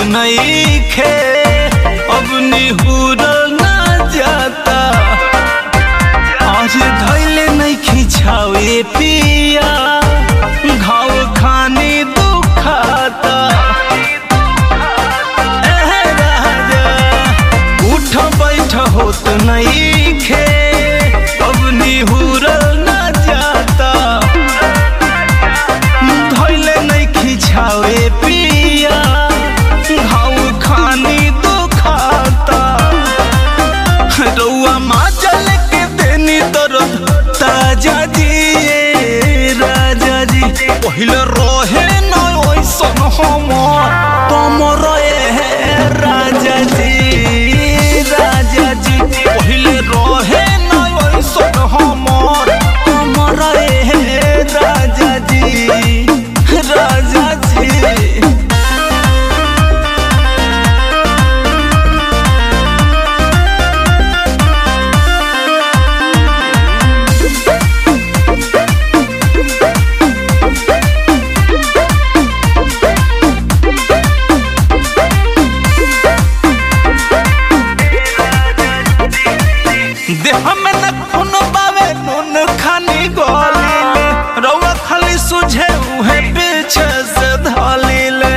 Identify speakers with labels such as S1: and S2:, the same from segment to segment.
S1: नईखे अब निहुर ना जाता आज धैले नहीं खिंचावे पिया घाव खाने दुखाता एह राजा उठ बैठ होत नईखे अब निहुर ना जाता धैले नहीं खिंचावे पिया घाव खानी दुखाता रउआ माचल के देनी दर्द ताजा जी ए राजा जी पहिले रहे न ओइसन हमर कमर ए राजा जी राजा जी पहिले रहे न ओइसन हमर कमर ए राजा जी राजा जी देह में न खून बावे नून खानी गोलीले रउआ खाली सुझे उहे पीछे से धलीले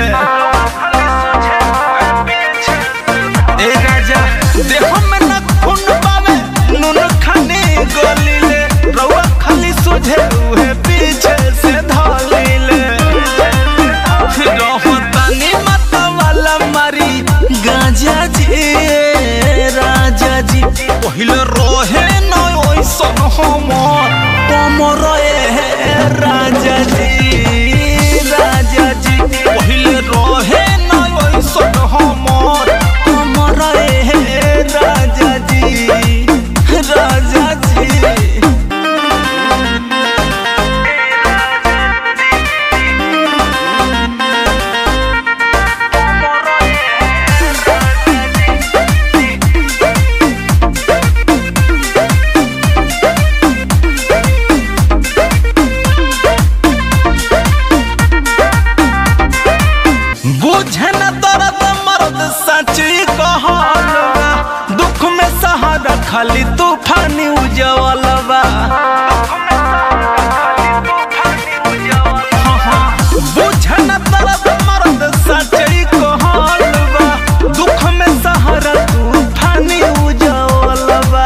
S1: ए राजा देह में न खून बावे नून खानी गोलीले रउआ खाली सुझे उहे पीछे से धलीले रहतानी मत वाला मारी गांजा जी राजा जी पहिले रहे न ओइसन हमर कमर ए राजा जी राजा जी पहिले रहे न ओइसन हमर कमर ए राजा जी राजा जी बुझे न दर्द मर्द सची कहलवा दुख में सहारा खाली तूफानी उजवलवा बुझे न दर्द मर्द सची कहलवा दुख में सहारा तूफानी उजवलवा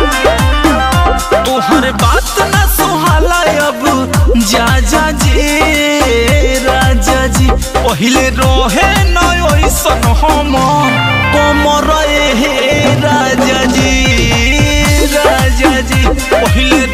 S1: तोहर बात न सुहाला अब जा जा जी राजा जी पहिले रहे न ओइसन हम कमर हे राजा जी राजा जी पहिले